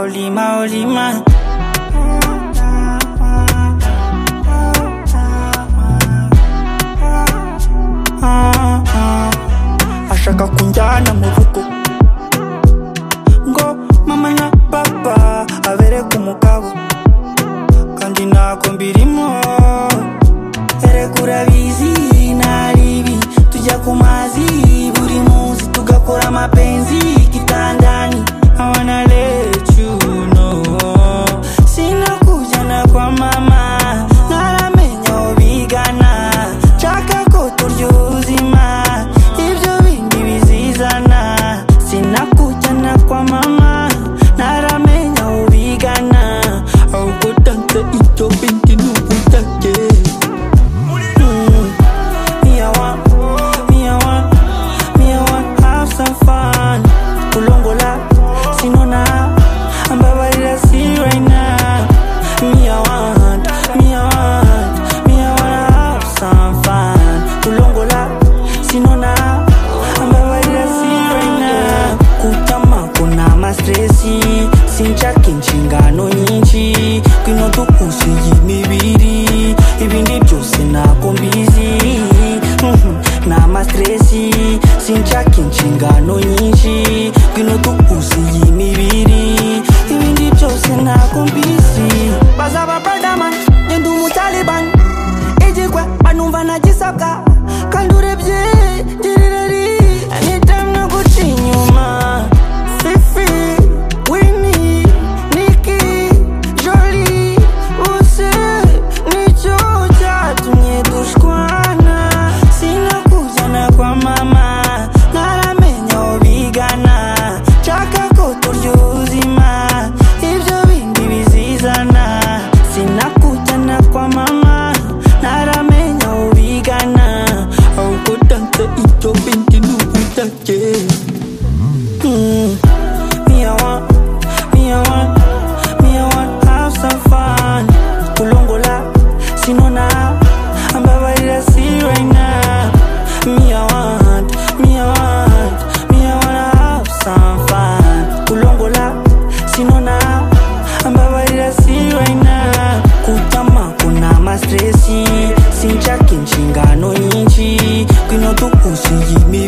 Olima, Olima. Ashaka kunjyana mu rugo ngo mama na papa abereke umugabo kandi ntago mbirimo erega urabizi nari ibi tujya ku mazi buri munsi tugakora amapenzi kitandani I wanna let you know sina kujyana kwa mama ntaramenya aho bigana nshaka ko turya ubuzima ibyo bindi bizizana sinakujyana kwa mama ntaramenya aho bigana ahubwo tanze ibyo bindi ni ubutage Me, I want, me, I want, me, I want, have some fun. Kulongola, sinona, ambabarira see right now. Me, I want, me, I want, me, I wanna have some fun. Kulongola, sinona, ambabarira see right now. Kutama kuna mastresi, sinchake inshingano nyinshi, kwino dukusiye imibiri, ibindi byose ntabwo mbizi. Mhm, ni amastresi sinshaka inshingano nyinshi ngwino dukuze iyi mibiri ibindi byose ntabwo mbizi bazaba bradama ngenda umutaliban igikwe banumva nagisabwa kandi urebye ngirira ri anytime no guca inyuma fifi wini niki joli bose nicyo cyatumye dushwana sinakuzana kwa mama ntaramenya aho bigana nshaka ko turya ubuzima ibyo bindi bizizana sinakujyana kwa mama ntaramenya aho bigana ahubwo tanze ibyo bindi ni ubudake Mm. Me, I want, me, I want, me, I want, have some fun. Kulongola, sinona, ambabarira see right now. Me, I want, me, I want, me, I wanna have some fun. Kulongola, sinona, ambabarira see right now. Kutama kuna mastresi, sinchake inshingano nyinshi, kwino dukuze iyi mibiri.